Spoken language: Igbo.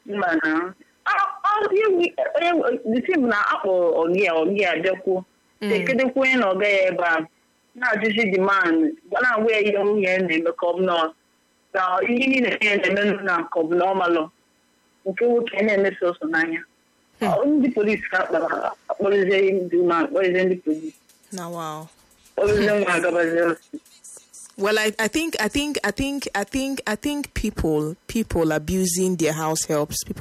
mba na dịsị bụ na akpọ ọgị a ọgị a bịakwuo ekedekwa onye na ọga ya ebe a na-ajụzi demand na-agwa ya ihe nwunye ya na-eme ka ọ bụ na na ihe niile ya na-eme na ka ọ bụ na ọ malụ nke nwoke na-eme sọsọ n'anya Ọ, ndị polisi ka akpara akpọrọzie ndị ụmụ akpọrọzie ndị polisi na wow kpọrọzie nwa agabazie ọsị Well, I, I think I think I think I think I think people people abusing their house helps people